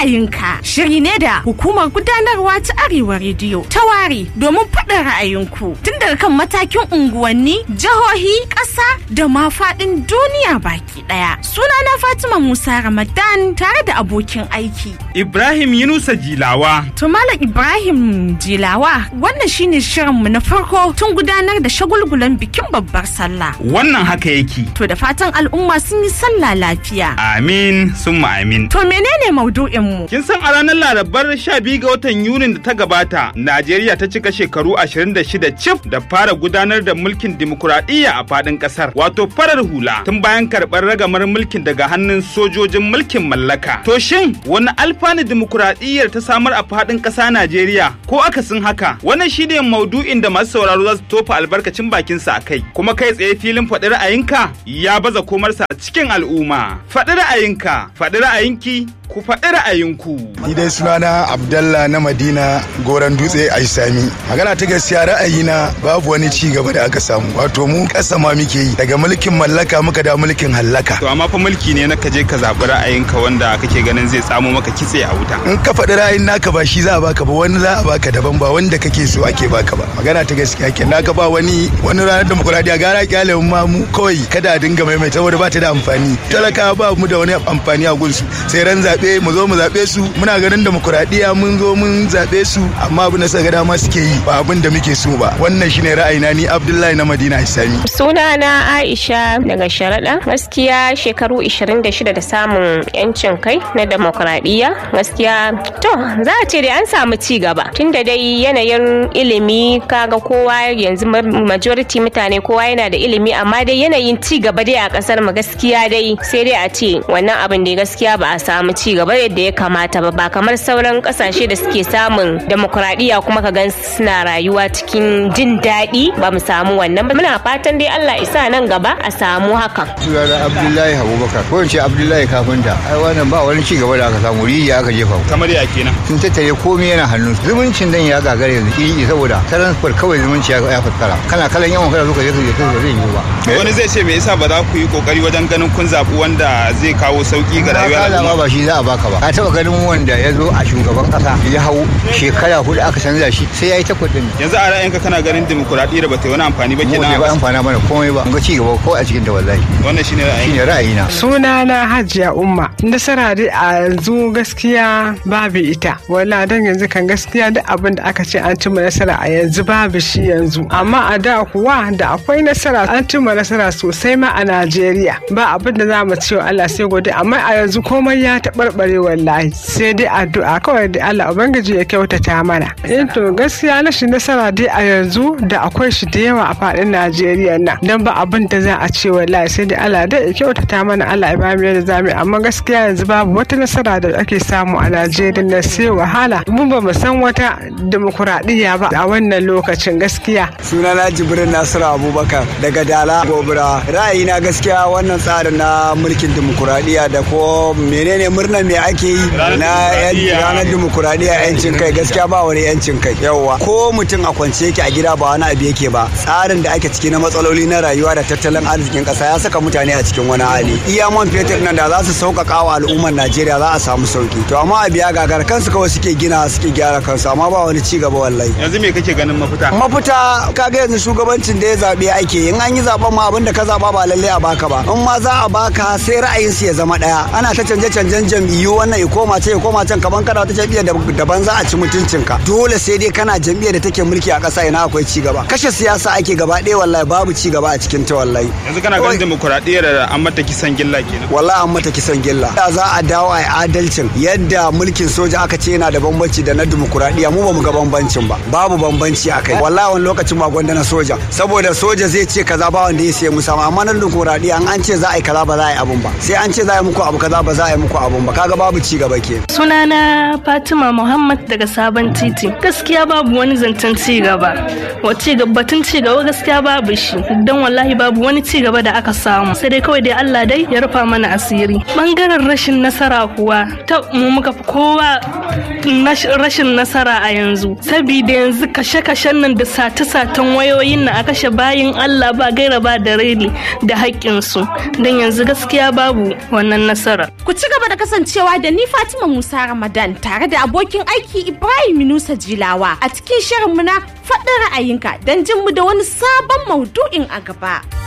ra'ayinka shiri ne da hukumar gudanarwa ta Arewa rediyo ta ware domin faɗin ra'ayinku tun daga kan matakin unguwanni jihohi ƙasa da ma faɗin duniya baki ɗaya sunana Fatima Musa Ramadan tare da abokin aiki Ibrahim Yunusa Jilawa. To Malam Ibrahim Jilawa wannan shine shirinmu na farko tun gudanar da shagulgulan bikin babbar sallah. Wannan haka yake. To da fatan al'umma sun yi sallah lafiya. Amin summa amin. To menene maudu'inmu? Kin san a ranar Larabar 12 ga watan Yunin da ta gabata, Najeriya ta cika shekaru 26 cif da fara gudanar da mulkin dimokuraɗiyya a faɗin ƙasar, wato farar hula, tun bayan karɓar ragamar mulkin daga hannun sojojin mulkin mallaka. To shin wani alfanu dimokuraɗiyyar ta samar a faɗin ƙasa Najeriya ko akasin haka? Wannan shi ne maudu'in da masu sauraro za su tofa albarkacin bakinsa a kai, kuma kai tsaye filin faɗi ra'ayinka ya baza komarsa a cikin al'umma. Faɗi ra'ayinka, faɗi ra'ayinki, ku faɗi ra'ayinku. Ni dai sunana Abdallah na Madina Goran Dutse a Sami. Magana ta gaskiya ra'ayina babu wani ci gaba da aka samu. Wato mu ƙasa ma muke yi daga mulkin mallaka muka da mulkin hallaka. To amma fa mulki ne na ka je ka zaɓi ra'ayinka wanda kake ganin zai tsamo maka kitse a wuta. In ka faɗi ra'ayin naka ba shi za a baka ba wani za a baka daban ba wanda kake so ake baka ba. Magana ta gaskiya ke naka ba wani wani ranar demokuraɗiyya gara kyale ma mu kawai kada a dinga maimaita saboda ba ta da amfani. Talaka ba mu da wani amfani a gunsu sai ran zaɓe mu zo mu zaɓe su muna ganin demokuraɗiyya mun zo mun zaɓe su amma abin da suka ga dama suke yi ba abin da muke so ba wannan shine ra'ayina ni Abdullahi na Madina Isami sunana Aisha daga Sharaɗa gaskiya shekaru 26 da samun yancin kai na demokuraɗiyya gaskiya to za a ce dai an samu ci gaba tunda dai yanayin ilimi kaga kowa yanzu majority mutane kowa yana da ilimi amma dai yanayin ci gaba dai a kasar mu gaskiya dai sai dai a ce wannan abin da gaskiya ba a samu ci gaba yadda ya kamata ba ba kamar sauran kasashe da suke samun demokuraɗiyya kuma ka gan suna rayuwa cikin jin daɗi ba mu samu wannan ba muna fatan dai Allah isa nan gaba a samu hakan sunana Abdullahi Abubakar ko in ce Abdullahi Kafinta ai wannan ba wani ci gaba da aka samu rijiya aka jefa Kamar ya kenan. sun tattare komai yana hannun su. zumuncin dan ya gagara yanzu kiri saboda transport kawai zumunci ya ya fuskara kana kalan yawan kada zo ka je ka je ka zai yi ba Wani zai ce me yasa ba za ku yi kokari wajen ganin kun zaɓi wanda zai kawo sauki ga rayuwar Kala ma al'umma. ba shi za a baka ba ka taba ganin wanda ya zo a shugaban kasa ya hau shekara hudu aka canza shi sai ya yi takwas din Yanzu a ra'ayinka kana ganin dimokuraɗiyya ba ta yi wani amfani ba mu kenan. bai a ba ƙasa? amfana mana komai ba mun ga ci gaba ko a cikin ta wallahi Wannan shine ra'ayin. shine ra'ayina Sunana Hajiya Umma. Nasara dai a yanzu gaskiya babu ita. Wala dan yanzu kan gaskiya duk abin da aka ce an cimma nasara a yanzu babu shi yanzu. Amma a da kuwa da akwai nasara an cimma nasara sosai ma a Najeriya. Ba abin da za mu ce wa Allah sai gode amma a yanzu komai ya taɓarɓare wallahi. Sai dai addu'a kawai da Allah Ubangiji ya kyautata mana. Eh to gaskiya rashin nasara dai a yanzu da akwai shi da yawa a faɗin Najeriya nan. Dan ba abin da za a ce wallahi sai dai Allah dai ya kyautata mana Allah ya bamu yadda zamu yi amma gaskiya yanzu babu wata nasara da ake samu a Najeriya na sai wahala mun ba mu san wata demokuraɗiyya ba a wannan lokacin gaskiya sunana jibrin nasiru abubakar daga dala gobira ra'ayina gaskiya wannan tsarin na mulkin dimokuraɗiyya da ko menene murnar me ake yi Ranar na yan- dimokuraɗiyya. ranar dimokuraɗiyya yancin kai gaskiya ba wani yancin kai yawwa ko mutum a kwance yake a gida ba wani abu yake ba tsarin da ake ciki na matsaloli na rayuwa da tattalin arzikin ƙasa ya saka mutane a cikin wani hali iya man fetur nan da za su sauƙaƙa wa al'ummar najeriya za a samu sauki to amma a biya gagar kansu kawai suke gina suke gyara kansu amma ba wani ci gaba wallahi Yanzu me kake ganin mafita? mafita kaga yanzu shugabancin da ya zaɓe ake yi. in an yi zaɓen ma abin da ka zaɓa ba lalle a baka ba in ma za a baka sai ra'ayin su ya zama ɗaya ana ta canje canjen jam'iyyu wannan ya koma ce ya koma can kaman kana ta jam'iyyar da- daban za a ci mutuncin ka dole sai dai kana jam'iyyar da take mulki a ƙasa ina akwai ci gaba kashe siyasa ake gaba ɗaya wallahi babu ci gaba a cikin ta wallahi Yanzu kana ganin dimokuraɗiyyar an mata kisan gilla kenan. wallahi an mata kisan gilla da za a dawo a yi adalcin yadda mulkin soja aka ce yana da bambanci da na dimokuraɗiyya mu ba mu ga bambancin ba babu bambanci a kai wallahi wani lokacin ba gwanda na soja saboda soja zai ce kaza ba wanda ya sai musa amma na dimokuraɗiyya an an ce za a yi kaza ba za a yi abun ba sai an ce za a yi muku abu kaza ba za a yi muku abun ba kaga babu ci gaba ke Sunana Fatima Muhammad daga Sabon Titi. Gaskiya babu wani zancen ci gaba. Wace batun ci gaba gaskiya babu shi. Don wallahi babu wani ci gaba da aka samu. Sai dai kawai dai Allah dai ya rufa mana asiri. Bangaren rashin nasara kuwa ta mu muka fi kowa nash- rashin nasara a yanzu. Sabida yanzu kashe-kashen nan da sate-saten wayoyin nan a kashe bayin Allah ba gaira ba da reli da haƙƙinsu. Don yanzu gaskiya babu wannan nasara. Ku ci gaba da kasancewa kasancewa da ni Fatima Musa Ramadan tare da abokin aiki Ibrahim Nusa Jilawa a cikin shirinmu na faɗin ra'ayinka don jin mu da wani sabon maudu'in a gaba.